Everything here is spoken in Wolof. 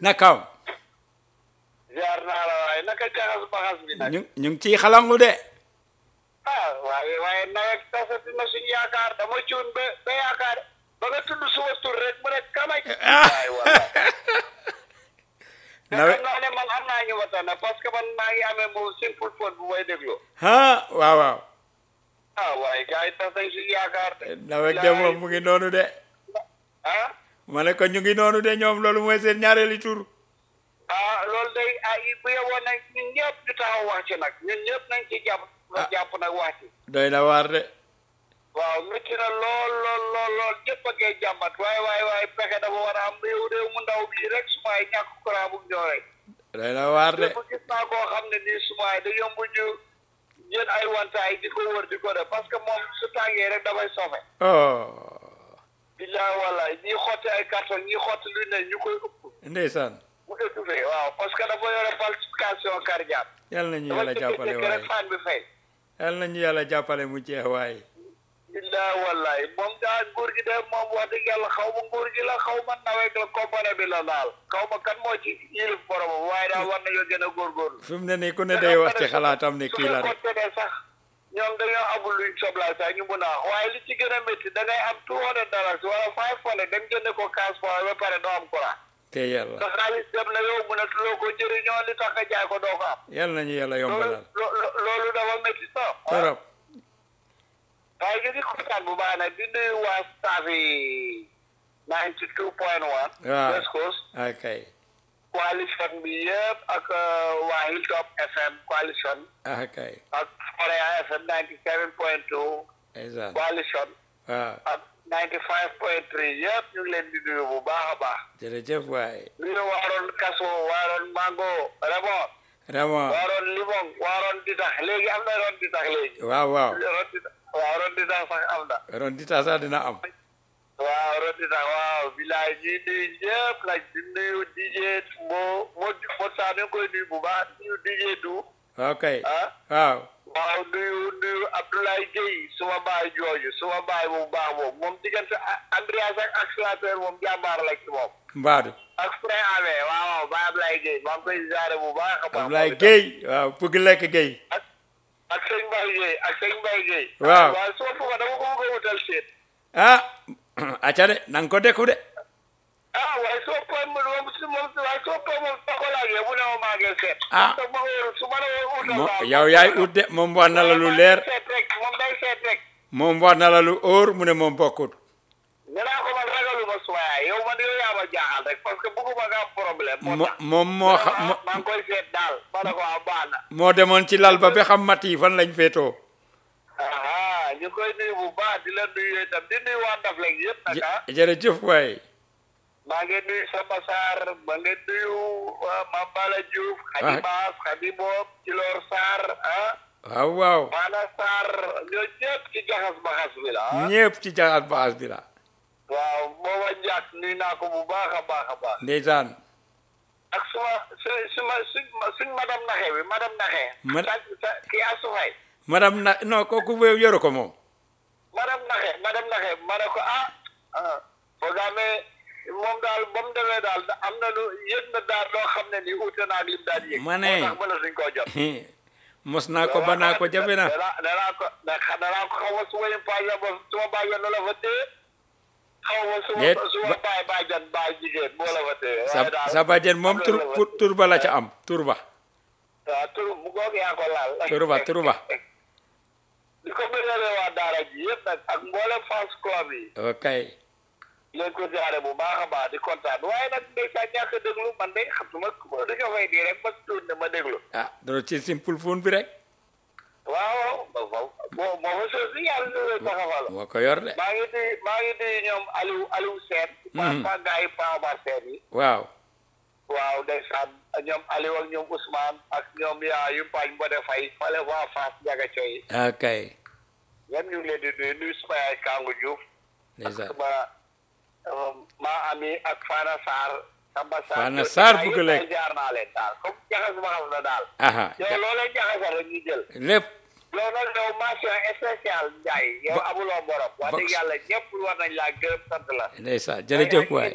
nakaam ziar naa la waaye naka jaxas baxas bi nag ñu ñu ngi ciy xalangu de ah waaye waaye nawet tasati na suñu yaakaar dama cuun ba ba yaakaar ba nga tudd suma tur rek mu ne kamaj waay wala te nawet xam naa ne man am naa ñu ma tànn parce que man maa ngi amee moom simple phone bu may déglu ah waaw waaw ah waaye gars yi tas nañ suñu yaakaar de nawet de moom mu ngi noonu de ah ma ne ko ñu ngi noonu de ñoom loolu mooy seen ñaareeli tur ah loolu day ah bu yeboon nag ñun ñëpp ñu taxaw wax ci nag ñun ñëpp nañ ci jàpp Ah. jàpp nag wax ci doy na waar de waaw métti na lool lool lool lool ñëpp a ngay jàmbat waaye waaye waaye pexe dafa war a am réew réew mu ndaw bii rek sumaay ñàkk courant bu ñoo rek doy na waar de lépp gis naa koo xam ne nii sumaay dañoo mujj jël ay wantaay di ko wër di ko def parce que moom su tàngee rek dafay sofe oh billaay wala ñii xotti ay carton ñii xotti lu ne ñu koy ëpp ndeysaan mu étouffé waaw parce que dafa yore palpitation cardiaque yal nañu dafa yàlla jàppale jékki-jékki waaye rek faan bi fay yal nañu yàlla jàppale mu jeex waaye billaay wallaay moom daal nguur gi de moom wax dëgg yàlla xaw ma nguur gi la xaw ma nawet la compagnie bi la daal xaw ma kan moo ci yilif boromam waaye daal war nañoo gën a góorgóorlu fi mu ne nii ku ne day wax ci xalaatam ne kii la su rek fekkoon ne sax ñoom dañoo amul luñ soblaay sax ñu mun a wax waaye li ci gën a métti da ngay am two hundred dollars wala five hundred dem jënd ko cash fois ba pare doo am courant te yàlla sa xaalis dem na yow mun a tuloo ko jëriñoo li tax nga jaay ko doo ko am yal nañu yàlla loolu yombalal lo- loolu dafa métti sax torop waaye ñu ngi kontaan bu baax nag di nuyu waa staff yi ninety two point one Waaw. West Coast akay coalition bi yëpp ak uh, waa Hilltop FM coalition akay ak Korea FM ninety seven point two ndeysaan coalition waaw ak ninety five point three yëpp ñu ngi leen di nuyu bu baax a baax jërëjëf waaye nuyu waaroon kaso waaroon mango remon vraiment waaroon limon waaroon ditax léegi am na ron ditax léegi waaw waaw ron ditax waaw ron ditax sax am na ron di tasa dina am waaw ron ditax waaw bilaay ñuy nuyu ñëpp nag di nuyu DJ moo moo moo saa ñu ngi koy nuyu bu baax nuyu DJ du ok ah waaw waaw nuyu nuyu Abdoulaye Gueye suma baay jooju suma baay bu baax boobu moom diggante Andreas ak accélérateur moom jàmbaar la ci moom mbaadu ak frein ame waaw waaw baay Abdoulaye Gueye maa ngi koy ziare bu baax a baax Ablaye moom itam. Guèye waaw bëgg lekk Guèye ak ak sëñ Mbaye Gueye ak sëñ Mbaye Gueye Waaw. waaw suma fuga dama ko bëgg a wutal seet ah acca de nanga ko dekku de ah waaye soo koy moom si moom waaye soo koy moom soo ko laajee mu ne ma maa ngi seet Ah. su ma wóor su ma la wóor utal mo daal, yow yaay ut de moom wax na la lu leer seet rek moom day seet rek moom wax na la lu óor mu ne moom bokkut nee naa ko man ragaluma suma yaay yow man yow yaa ma jaaxal rek parce que bëgguma nga am problème moo mo tax moom moo xam maa maa ngi koy seet daal ma ne ko ah baax na moo demoon ci lal ba ba xam mat yi fan lañ féetoo aha ñu koy nuyu bu baax di la nuyu itam di nuyu waa Ndefleng yëpp nag ah jë- jërëjëf waay maa ngi nuyu Samba Sarr maa ngi nuyu waa Mame Bala Diouf Khady Ah. Baas Khady Bob Cilor Sarr ah waaw waaw Maana Sarr ñoo ñëpp ci jaxas baxas bi la ah ñépp ci jaxas baas bi la waaw booba njàkk nuyu naa ko bu baax a baax a baax ndeysaan ak suma su suma suñ suñ madame Naxe bi madame Naxe Ma- sa sa kii Asufay madame na non kooku wéew yoru ko moom madame Naxe madame Naxe ma ne ko ah ah foogaamee moom daal ba mu demee daal da- am na lu yëg na daal loo xam ne ni uute naa ak lim daan yëg. Ma ne. moo tax mënatuñ koo jot. mos naa ko ba naa ko jafe na danaa danaa ko danaa ko xaw ma su ma yem paaja ba su ma bàyyi la fa téye xaw ma su Déet, ma su ma ba- bàyyi bàjjan bàyyi jigéen moo la fa téye. sa waaye daal sa bàjjen moom tur am na la fa pour- tur ba la ca am tur ba waaw tur bu goog yaa ko laal. tur ba tur ba di ko bëggalee waa daara ji yëpp nag ak mboolem fans club yi. ok leen ko jaare bu baax a baax di kontaan waaye nag ndeysaan ñàkk a déglu man de xam su ma dañoo fay di rek ma tuut ne ma déglu ah doo ci simple phone bi rek waaw ba fa moo moo fa sos si yàlla ñu lay taxawal moo ko yor de maa ngi di maa ngi di ñoom Aliou Aliou Sène pa Mhm. pa gars yi Paama Sène yi waaw waaw ndeysaan ñoom Aliou ak ñoom Ousmane ak ñoom yaa yu pañ Mbode Faye fale waa Fass Ndiaga Coy ok ñoom ñu ngi leen di nuyu nuyu suma yaay Kangu Diouf ndeysaan ma maa ami ak Fana Sarr Samba Sarr Fana ñoom Sarr ñaar bëgg yëpp lekk. daal jaar naa leen daal comme jaxas ma xam na daal aha yow loo leen jaxasal rek ñu jël lépp yow nag yow mention spéciale Ndiaye yow Ba- amuloo borom wax ba- dëgg yàlla ñëpp war nañ laa gërëm sant la ndeysaan jërëjëf waay